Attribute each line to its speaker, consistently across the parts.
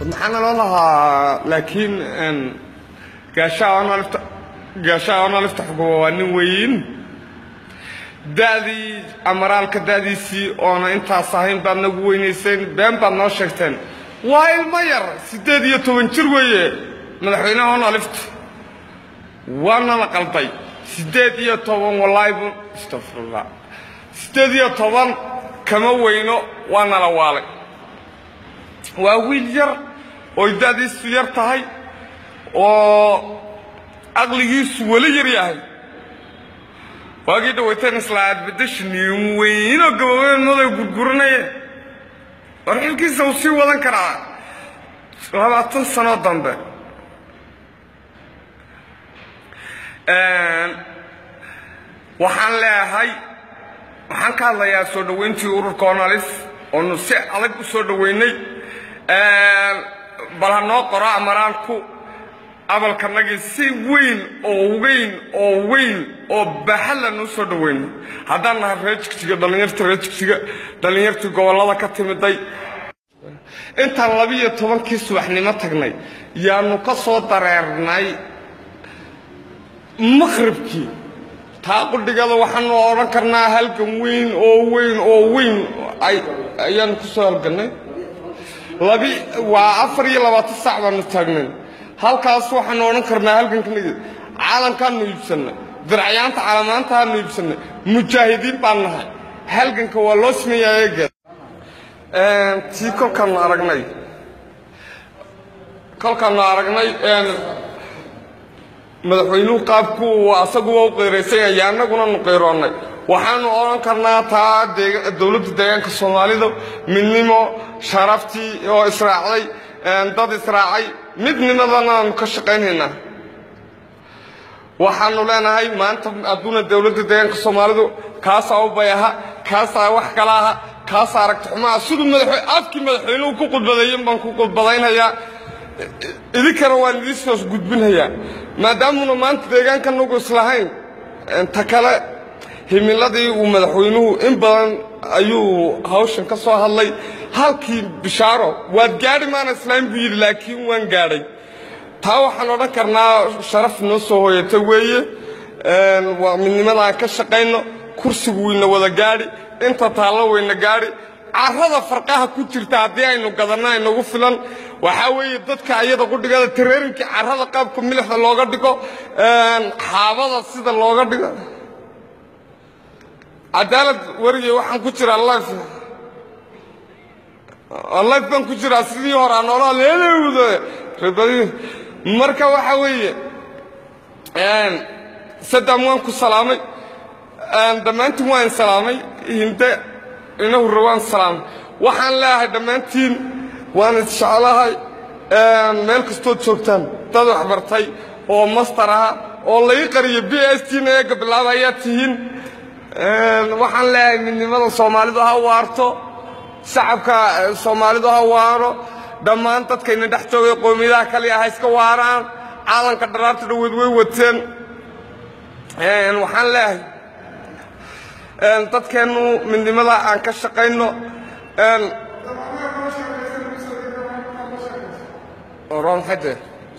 Speaker 1: maxaa naloo lahaa laakiin gaashaanalifta gaashaanalifta xukumo waa nin weyn da'dii amaraalka da'diisii oona intaas ahayn baad nagu weynayseen been baad noo sheegteen waa ilmo yar siddeed iyo toban jir weeye madaxweynaha onalifta waana la qalday siddeed iyo toban wallaahi bu astafirullah siddeed iyo toban kama weyno waana la waalay waa wiil yar oy da'diisu yar tahay oo caqligiisu weli yar yahay waagii dhawayteen isla adbadashaniin weynoo gaboobeen maday gurguranaya war xilkiisa uu sii wadan karaa labaatan sano dambe waxaan leeyahay waxaan ka hadlayaa soo dhoweyntii ururka onalis oonu si adag u soo dhoweynay bal ha noo qoro amaraalku abalkanagii si weyn oo weyn oo weyn oo baaxadlan u soo dhoweyno haddaan nahay reer jigjiga dhallinyarta reer jigjiga dhallinyartii gobollada ka timiday intaan labiiyo tobankii subaxnimo tagnay yaanu ka soo dareernay maqhribkii taa qudhigada waxaanu odhan karnaa halgan weyn oo weyn oo weyn ayaanu ku soo halgannay labi waa afar iyo labaatan saac baanu taagnay halkaas waxaanu odhan karnaa halgankanagi caalamkaanu iibsannay diracyaanta caalamaantaanu iibsannay mujaahidiin baan nahay halganka waa loo sameeyaa eegeed tii kolkaanu aragnay kolkaanu aragnay madaxweynuhu qaabku asaguba u qeyraysan yahay annaguna nu qeyroonnay waxaanu odhan karnaa taa dowladda deegaanka soomaalida midnimo sharaftii oo israacday dad israacay midnimadana aanu ka shaqaynaynaa waxaanu leenahay maanta adduuna dowladda deegaanka soomaalidu kaasaa u bayaha kaasaa wax kala aha kaasaa aragti xumaha siduu madaxwe afkii madaxweynuhu ku qudbadeeyen baan ku qudbadaynayaa idinkana waan idiin soos gudbinhayaa maadaamuna maanta deegaanka nagu islahayn ta kale himiladii uu madaxweynuhu in badan ayuu hawshan ka soo hadlay halkii bishaaro waad gaadhi maana islaam buu yidhi laakiin waan gaadhay taa waxaan odhan karnaa sharaf noo soo hooyata weeye waa midnimadaan ka shaqayno kursigu wayna wada gaadhi inta taallo wayna gaadhi carrada farqaha ku jirta haddii aynu gadanno aynagu filan waxaa weeye dadka ayada qudhigada tareerinkii carrada qaabka milixda looga dhigo xaabada sida looga dhigo cadaalad warige waxaan ku jiraa life life baan ku jiraa sidii hore aan noolaa leelewda rebadi marka waxa weeye saddam waan ku salaamay dhammaantiin waan salaamay hinde ina hurre waan salaamay waxaan leeyahay dhammaantiin waan isjeclahay meel kastood joogtaan dad waxbartay oo master aha oo laga qariyo b s t na eega bilaaba ayaa tihiin waxaan leeyahay midnimada soomaalidu ha waarto shacabka soomaalidu ha waaro dhammaan dadkayna dhex joogay qoomiyadaha kaliya ha iska waaraan caalanka dharaarta dhaweed way wateen waxaan leeyahay dadkeennu midnimada aan ka shaqayno ronxade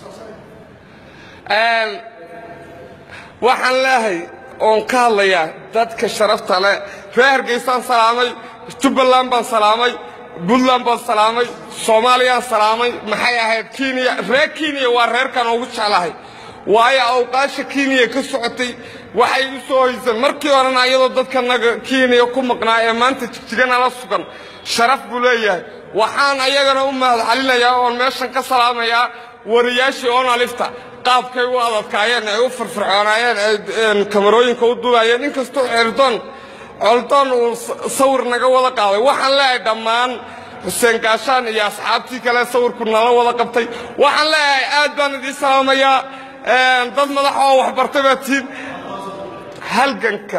Speaker 1: waxaan leeyahay oon ka hadlayaa dadka sharafta leh reer hargeysaan salaamay jubbaland baan salaamay puntland baan salaamay soomaaliyaan salaamay maxay ahayd kenya reer kenya waa reerkan ugu jeclahay waayo awqaasha kenya ka socotay waxay u soo hoyseen markii horena iyadoo dadkanaga kenya ku maqnaa ee maanta jigjigana la sugan sharaf buu leeyahay waxaan ayagana u mahadcelinayaa oon meeshan ka salaamayaa wariyaashii onalifta qaabkay u adadkaayeen ay u firfircoonaayeen ay kamarooyinka u duubayeen inkastoo xerdoon coldoon uu sawir naga wada qaaday waxaan leeyahay dhammaan xuseen gaashaan iyo asxaabtii kale sawirku nala wada qabtay waxaan leeyahay aad baan idiin salaamayaa dad madax oo waxbartay baa tihiin halganka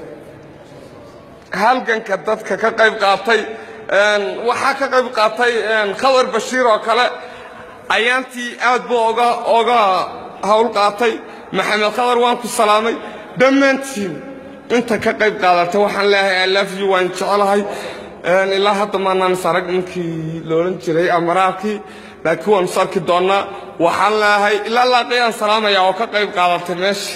Speaker 1: halganka dadka ka qayb qaatay waxaa ka qayb qaatay khadar bashiir oo kale ayaantii aad buu oga oga hawl qaatay maxamed khadar waan ku salaamay dhammaantiin inta ka qayb qaadatay waxaan leeyahay i love you waan jecelahay ilaa hadda maanaan is arag ninkii la odhan jiray amaraalkii laakiin waanu is arki doonnaa waxaan leeahay ilaa laaqiyaan salaamaya oo ka qayb qaadatay meesha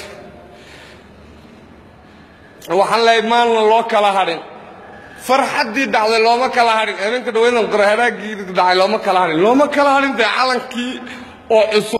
Speaker 1: waxaan leehay maalna loo kala hadhin farxaddii dhacday looma kala hadhin habeenka dhaweydan qorahadaagii dhacay looma kala hadhin looma kala hadhin dee calankii oo cusub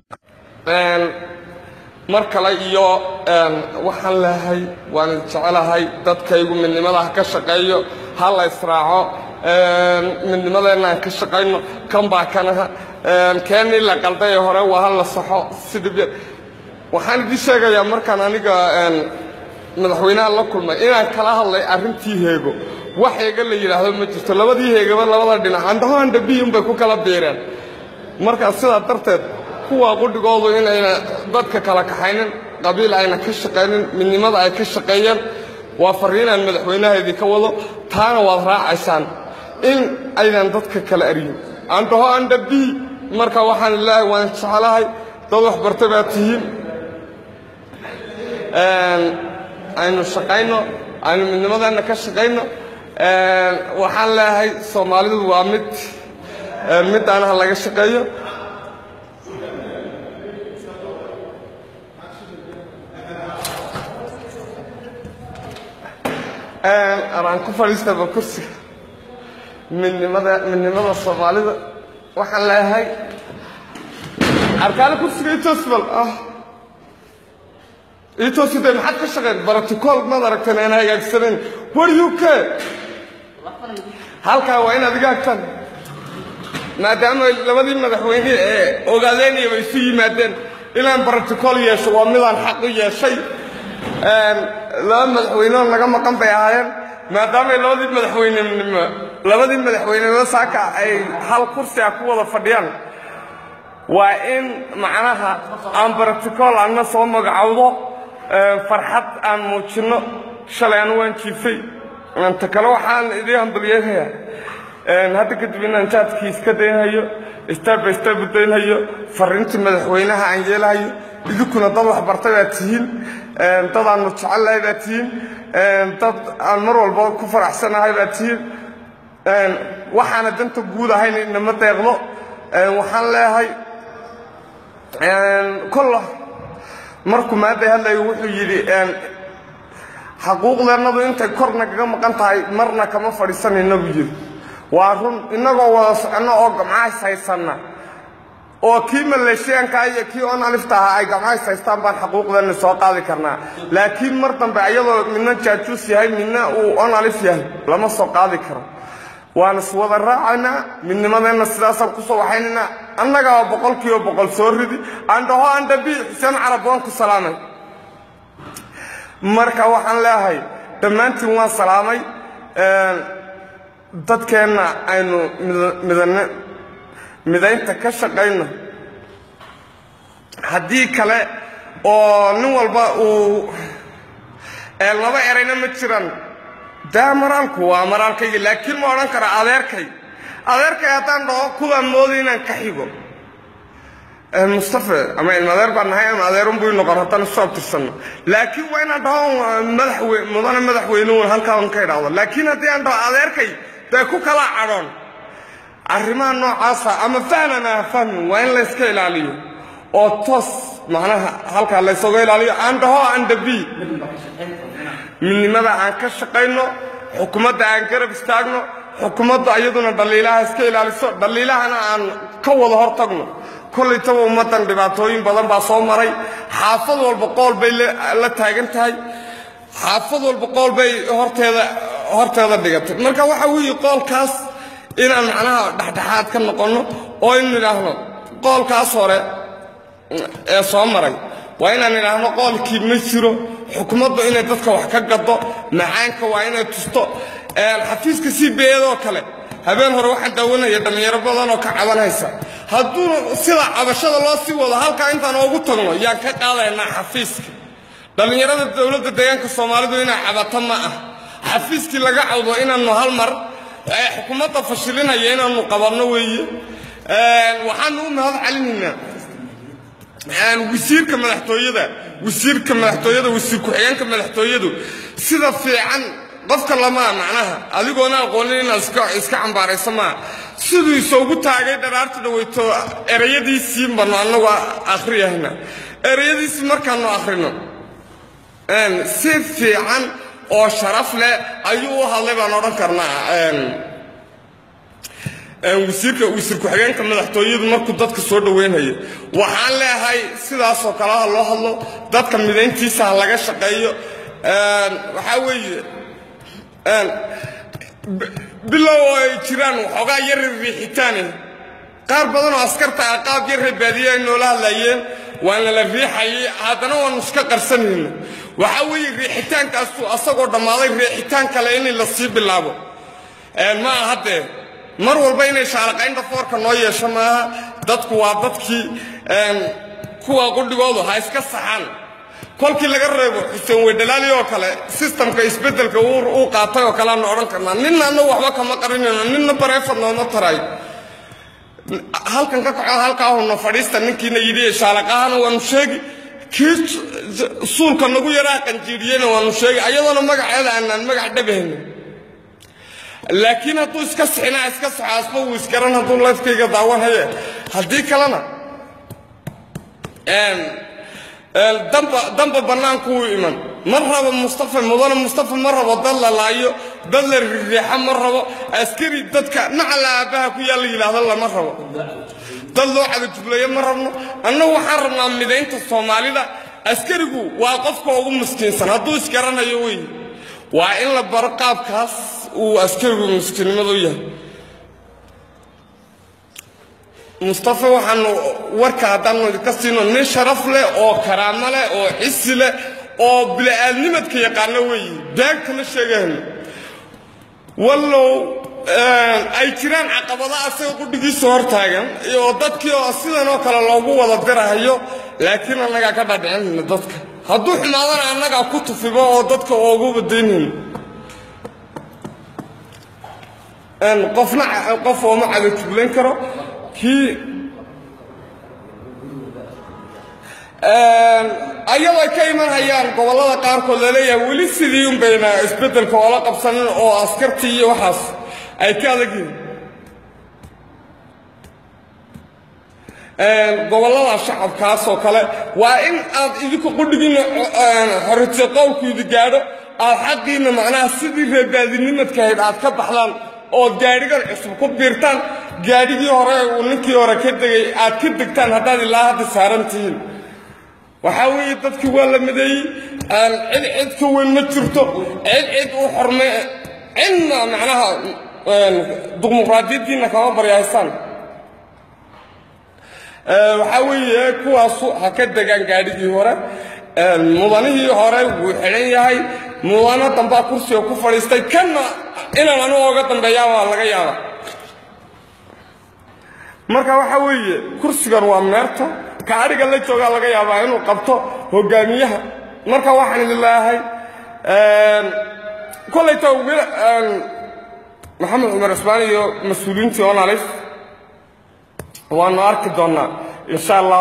Speaker 1: mar kale iyo waxaan leehay waan jecelahay dadkaygu midnimada ha ka shaqeeyo ha la israaco midnimadeenna aan ka shaqayno kan baa kanaha keennii la qalday ee hore waa ha la saxo si dhib yar waxaan idiin sheegayaa markaan aniga madaxweynaha la kulmay inaan kala hadlay arrintii heego wax heega la yidhaahdo ma jirto labadii heegaba labada dhinac andhaho andhabiyun bay ku kala biireen markaa sidaa darteed kuwa qudhigoodu inayna dadka kala kaxaynin qabiil ayna ka shaqaynin midnimada ay ka shaqeeyeen waa farriinaan madaxweynaha idinka wado taana waad raacaysaan in aynan dadka kala aryin andhaho andhabi marka waxaan ilaahay waan jeclahay dad waxbarta baa tihiin aynu shaqayno aynu midnimadeenna ka shaqayno waxaan leeyahay soomaalidu waa mid midaanaha laga shaqeeyo araan ku fadhiistaba kursiga midnimada midnimada soomaalida waxaan leeyahay arkaale kursiga itosbal ah itoside maxaad ka shaqeyn baraticool maad aragteen aan hagaagsanayn war u k halkaa waa inaad iga hagtaan maadaama labadii madaxweyne ee ogaadeenayaba isu yimaadeen inaan baraticool yeesho waa midaan xaq u yeeshay laba madaxweyneo naga maqan bay ahaayeen maadaamay labadii madaxweynenimo labadii madaxweynenimo saaka ay hal kursi ah ku wada fadhiyaan waa in macnaha aan baraticool anna soo magacowdo farxad aan muujinno shalay anu waan jiifay ta kale waxaan idiin hambalyeehayaa hadda kadib inaan jaadkii iska daynhayo staba staba daynhayo farriintii madaxweynaha aan yeelahayo idinkuna dad waxbartay baad tihiin dad aanu jecellahay baad tihiin dad aan mar walba ku faraxsanahay baad tihiin waxaana danta guud ahayn inama deeqdo waxaan leeyahay kolla markuu maadday hadlayo wuxuu yidhi xaquuqdeennadu intay kor nagaga maqan tahay marna kama fadhiisanayna buu yidhi waa run innagoo wada soconno oo gamcahays haysanna oo kii maleeshiyaankaa iyo kii on alifta ahaa ay gamcahays haystaan baan xaquuqdeenna soo qaadi karnaa laakiin mar dambe iyadoo midna jaajuus yahay midna uu on alif yahay lama soo qaadi karo waan iswada raacaynaa midnimadeenna sidaasaan ku soo waxaynaynaa annagaa boqolkiiba boqol soo ridi andhaho andhabi xuseen carab waan ku salaamay marka waxaan leeyahay dhammaantiin waan salaamay dadkeenna aynu midane midaynta ka shaqayno haddii kale oo nin walba uu laba erayna ma jiraan daa maraalku waa maraalkayga laakiin ma odhan karo adeerkay adeerkay haddaan dhaho kuwaa mooday inaan ka xigo mustafe ama ilmadeer baan nahay ama adeerun buu noqon haddaan isu abtirsanno laakiin waa inaan dhaho madaxwe mudane madaxweynuun halkaan ka idhaahdo laakiin haddii aan dhaho adeerkay dee ku kala cadhoon arrimaha noocaasa ama fahman ah fahmin waa in layska ilaaliyo oo toos macnaha halkaa laysaga ilaaliyo aan dhaho aan dhabi midnimada aan ka shaqayno xukuumadda aan garab istaagno xukuumadda iyaduna dhaliilaha iska ilaaliso dhaliilahana aan ka wada hor tagno kollaytaba ummaddan dhibaatooyin badan baa soo maray xaafad walba qool bay la taagan tahay xaafad walba qool bay horteeda horteeda dhigatay marka waxa weeye qoolkaas inaan macnaha dhexdhexaad ka noqonno oo in nidhaahno qoolkaas hore ee soo maray waa inaan idhaahno qoolkii ma jiro xukuumaddu inay dadka wax ka gado macaanka waa inay tusto xafiiska c b edoo kale habeen hore waxaan daawanaya dhallinyaro badan oo ka cabanaysa hadduu sida cabashada loo sii wado halkaa intaan oogu tagno yaan ka qaadaynaa xafiiska dhallinyarada dowladda deegaanka soomaalidu inay cabato ma ah xafiiskii laga cawdo inaannu hal mar xukuumadda fashilinaya inaannu qabanno weeye waxaanu u mahad celinaynaa wasiirka madaxtooyada wasiirka madaxtooyada wasiir ku-xigeenka madaxtooyadu sida fiican qofka lamaa macnaha adigoona aqoonin inaad iska cambaarayso maa siduu isoogu taagay dharaarta dhaweyto erayadiisii banu annagu akhriyahna erayadiisii markaanu akhrino si fiican oo sharaf leh ayuu u hadlay baan odhan karnaa wasiirka wasiir ku-xigeenka madaxtooyadu markuu dadka soo dhaweynaya waxaan leeyahay sidaasoo kale ha loo hadlo dadka midayntiisa ha laga shaqeeyo waxaa weeye bilow oo ay jiraan waxoogaa yari riixitaane qaar badan oo askarta ah qaab yarre baadiye ay noola hadlayeen waana la riixayay haddana waanu iska qarsanayno waxaa weeye riixitaankaasu asagoo dhammaaday riixitaan kale in la sii bilaabo ma aha dee mar walba inay shaalaqaynta foorka noo yeesho maaha dadku waa dadkii kuwa qudhigoodu ha iska saxaan kolkii laga reebo xuseen weydhalaali oo kale sistamka isbeddelka uu qaatay oo kale aanu odhan karnaa ninna annagu waxba kama qarinayno ninna bareefad nooma taray halkan ka kaco halkaa huna fadhiista ninkiina yidhi shaalaqahana waanu sheegi kii suulka nagu yaraa qanjiiriyeyna waanu sheegi ayadoona magaceeda aanaan magac dhabahayno laakiin hadduu iska sixinaa iska saxo asba wuu isgaran hadduu lifkayga daawanhaye haddii kalena damba bannaanku uu iman ma rabo mustafa mudane mustafa ma rabo dad la laayo dad la ririixa ma rabo askari dadka nacala aabbaha ku yaalla yidhaahdo lama rabo dad loo cadajubleeyo ma rabno annagu waxaan rabnaa midaynta soomaalida askarigu waa qofka ugu miskiinsan hadduu isgaranayo wey waa in la baro qaabkaas uu askarigu miskiinnimadu yahay mustafa waxaanu warka haddaanu idinka siino nin sharaf leh oo karaamo leh oo xisi leh oo bili-aadnimadka yaqaano weeye beegtama sheegahayno wallow ay jiraan caqabada asaga qudhigiisa hor taagan oo dadkii oo sidan oo kale loogu wada dirahayo laakiin annagaa ka dhadhicinayna dadka hadduu xumaadana annagaa ku tufibo oo dadka oogu badaynayno qofna qof ooma cadajublayn karo kii ayadoo ay ka iman hayaan gobollada qaarkood laleeyahay weli sidii un bayna isbeddelka oola qabsanin oo askartii iyo waxaas ay ka adag yihiin gobollada shacabkaas oo kale waa in aad idinku qudhigiinna xorriyadsa qowlkuidi gaadho aad xaqiinna macnaha sidii reebaadinimadka ahayd aad ka baxdaan ood gaadhigan cusub ku biirtaan gaadhigii hore uu ninkii hore ka degay aad ka degtaan haddaad ilaa hadda saaran tihiin waxaa weeye dadkii waa la mideeyey cid cid ka weyn ma jirto cid cid u xorme cidna macnaha dimuqraadiyaddiinna kama baryahaysaan waxaa weeye kuwaasu ha ka degaan gaadhigii hore mudanihii hore wuu xidhan yahay mudano dambaa kursiga ku fadhiistay kanna inaan anigu oga dambeeyaa waa laga yaaba marka waxaa weeye kursigan waa meerta ka adhiga la joogaa laga yaabaa inuu qabto hogaamiyaha marka waxaan idin leeyahay kollayta maxamed cumar cismaan iyo mas-uuliyiintii onalif waanu arki doonnaa insha allah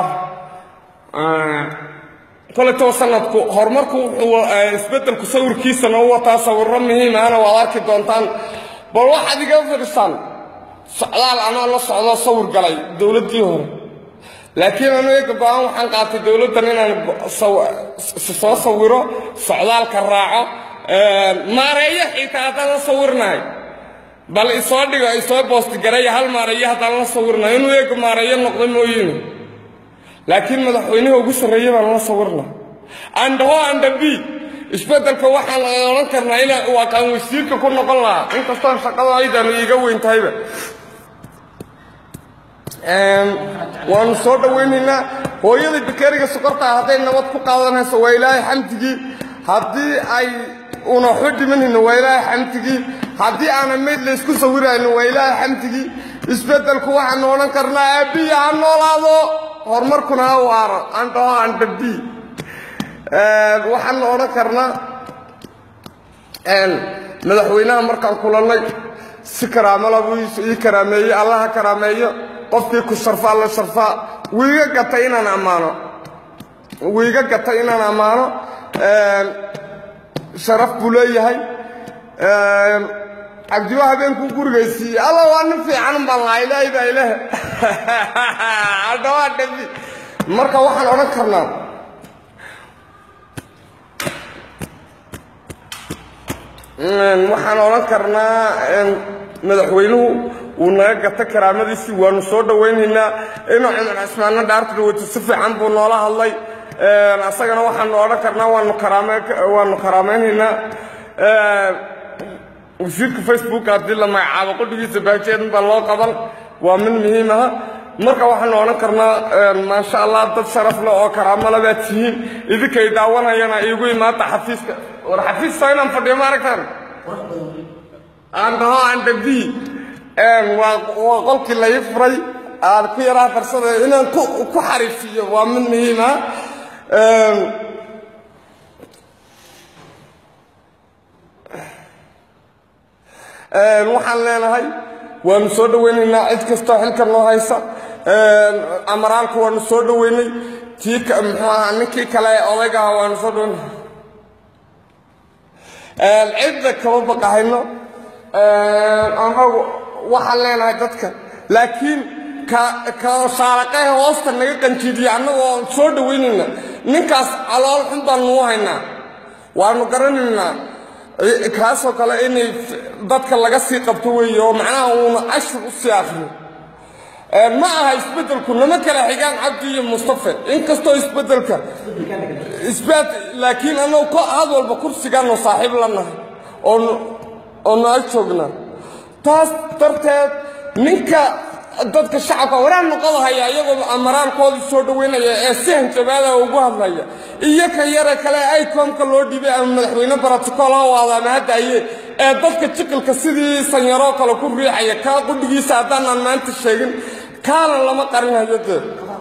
Speaker 1: kollaytaba sanadku horumarku wuxuu isbeddelku sawirkiisana u wataa sawirro muhiimahana waad arki doontaan bal waxaad iga firsaan socdaal anoo la socdo sawir galay dowladdii hore laakiin anu eega go-aan waxaan qaatay dowladdan inaan soo sawiro socdaalka raaco maareeyo xitaa haddaan la sawirnahay bal isoo dhigo isoo boostigareeya hal maareeyo haddaan la sawirnahay inuu eega maareeyo noqdo mooyiine laakiin madaxweynaha ugu sarreeye baan la sawirna andhaho andhabi isbeddelka waxaan odhan karnaa ina waa kaan wasiirka ku noqon lahaa inkastoon shaqada aydaanu iiga weyn tahayba waanu soo dhowaynaynaa hooyadai bakeriga sokortaa hadday nabad ku qaadanayso waa ilaahay xamdigii haddii ay una waxba dhimanayno waa ilaahay xamdigii haddii aanan mayd laysku sawirayno waa ilaahay xamdigii isbeddelku waxaanu odhan karnaa aabbiya ha noolaado horumarkuna ha waaro andhaho andhabi waxaanu odhan karnaa madaxweynaha markaan kulannay si karaamala buu ii karaameeyey alla ha karaameeyo qofkii ku sharfaa la sharfaa wiiga gatay inaan ammaano wiiga gatay inaan ammaano sharaf buu leeyahay cabdiwa habeenkuu gurigaysiiyey alla waa nin fiican baan lahaa ilaahay baa ilaah hadda waa dhabi marka waxaan odhan karnaa waxaan odhan karnaa madaxweynuhu wuu naga gata karaamadiisii waanu soo dhowaynaynaa inuu cumar cismaanna dhaarta dhaweyto si fiican buu noola hadlay asagana waxaanu odhan karnaa waanu waanu karaamaynaynaa wasiirka facebook haddii la magacaabo qudhigiisa baajeedin baa loo qaban waa mid muhiim aha marka waxaanu odhan karnaa maasha allah dad sharaf leh oo karaamo le baad tihiin idinkay daawanayana iigu imaata xafiiska war xafiiska inaan fadhiyo ma aragtaan aan dhaho aan dhabii waa qolkii lai furay aan ku yaraa farsada inaan ku xariifiyo waa mid muhiim ah waxaan leenahay waanu soo dhowaynaynaa cid kastoo xilka noo haysa amaraalka waanu soo dhowaynay tii muxuu ahaa ninkii kale ee odayga aha waanu soo dhowaynay cidda kama baqahayno anagu waxaan leenahay dadka laakiin ka saaraqahe hoosta naga qanjiidiya annagoo soo dhowaynayna ninkaas calool xun baan nuu haynaa waanu garanaynaa kaasoo kale inay dadka laga sii qabto weeye oo macnaha uuna cashir u sii akriyo ma aha isbeddelku nama kala xigaan cabdi iyo mustafe inkastoo isbeddelka isbed laakiin annagu had walba kursigaanu saaxiib la nahay oo na ag joognaa taas darteed ninka dadka shacabka waraan noqoda haya iyagoo amaraalkoodii soo dhoweynaya ee si hanjabaada ugu hadlaya iyo ka yare kale icomka loo dhibay ama madaxweyne brotocool ha waada ama haddaye ee dadka jiqilka sidii sanyaroo kale ku riixaya kaa qudhigiisa haddaanaan maanta sheegin kaana lama qarinayo dee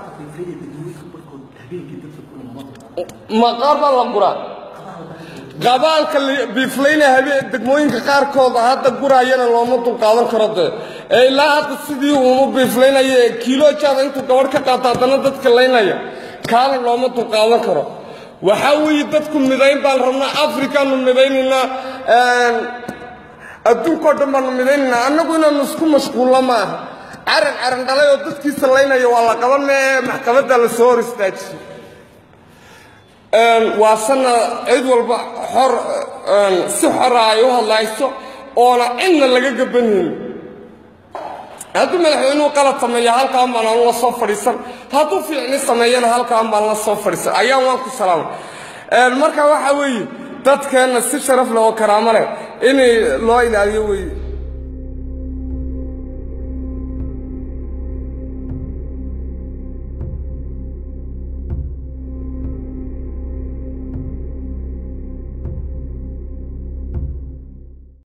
Speaker 1: maqaarbaa la guraa qabaalka biiflayna habeen degmooyinka qaarkooda hadda guraayana looma dulqaadan karo dee ee ilaa hadda sidii uunu biiflaynaya ee kiilo jaada intuu gabadh ka qaato haddana dadka laynaya kaana looma dulqaadan karo waxaa weeye dadku midayn baan rabnaa afrikaanu midaynaynaa adduunkao dhan baanu midaynaynaa annagu inaanu isku mashquulno ma aha caran caran dhalay oo dadkiisa laynaya waa la qaban mee maxkamadda la soo hor istaajiyey waa sana cid walba xor si xora ay u hadlayso oona cidna laga gabanaynin hadduu madaxweynuhu qalad sameeya halkaan baan aan la soo fadhiisan hadduu fiicni sameeyana halkaan baan la soo fadhiisan ayaan waan ku salaamay marka waxa weeye dadkeenna si sharaf leh oo karaamo leh inay loo ilaaliyo weeye